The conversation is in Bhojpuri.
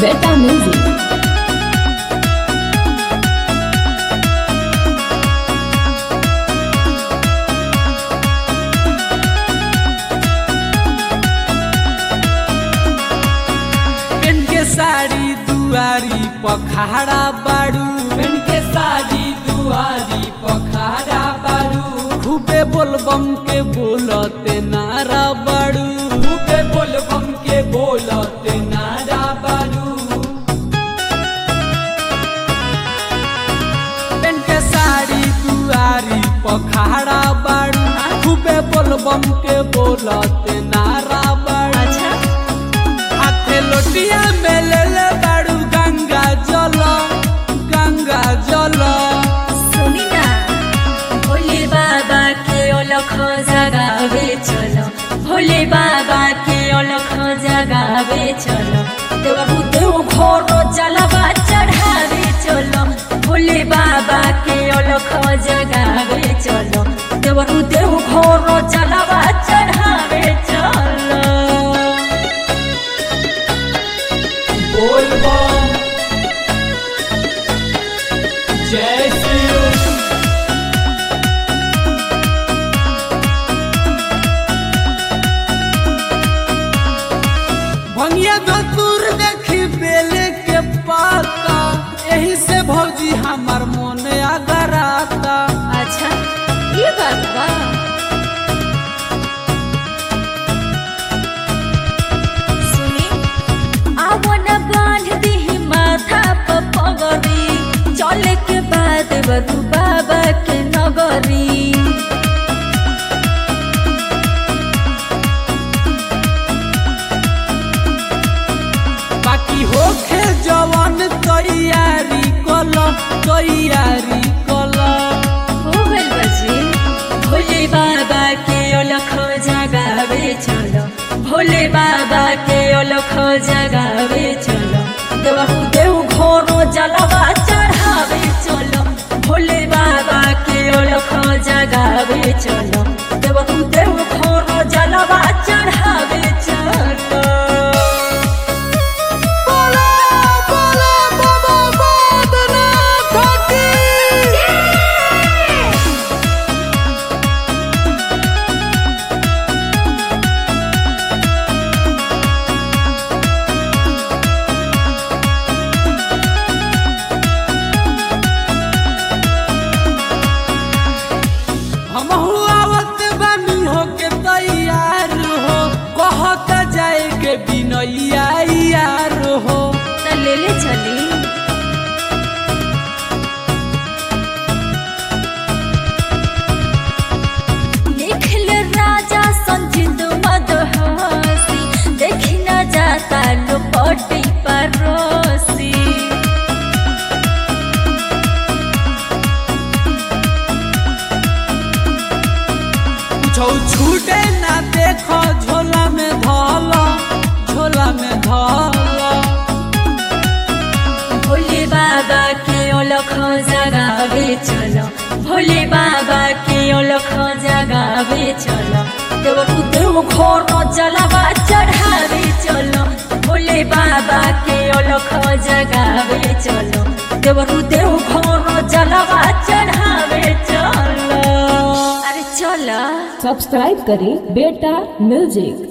Beta Music. पेन के साड़ी दुआरी पखाड़ा बाड़ू पेन के साड़ी दुआरी पखाड़ा बाड़ू खूबे बोलबम के बोलते नारा बाड़ू खूबे बोलबम के बोलते नारा बाड़ू पेन के साड़ी दुआरी पखाड़ा बाड़ू खूबे बोलबम के बोलते नारा बाड़ू हाथे लोटिया में ले ले बाड़ू गंगा जल गंगा जल सुनी ना भोले बाबा के अलख जगावे चलो भोले बाबा के अलख जगावे चलो देवरु देव घोर जलवा चढ़ावे चलो भोले बाबा के अलख जगावे चलो देवरु देव घोर जलवा चढ़ावे चलो बोल बम जय शिव भंगिया धतूर देखी बेले के पाता यही से भौजी हमार मन अगराता अच्छा ये बात बा सुनी आवो न बांध दी माथा प पगरी चले के बाद बधु बाबा के नगरी बाकी होखे जवन तैयारी कल तैयारी कल हो गइल बजी भोले बाबा के अलख जगावे चलो भोले बाबा के अलख जगावे चलो देवहु देव घोरो जलवा चढ़ावे चलो भोले बाबा के अलख जगावे चलो देवहु देव घोरो जलवा चढ़ावे चलो हमहू आवत बानी होके तैयार हो कहत जाए के बिनैया यार हो त ले ले चली निखिल राजा संजिंद मदहसी देखी न जाता लोपटी परोसी छौ छूटे ना देखो झोला में धल झोला में धल भोले बाबा के अलख जगावे चलो भोले बाबा के अलख जगावे चलो देवरु देव घोर जलवा चढ़ावे चलो भोले बाबा के अलख जगावे चलो देवरु देव घोर जलवा चढ़ावे चलो अरे चलो सब्सक्राइब करें बेटा म्यूजिक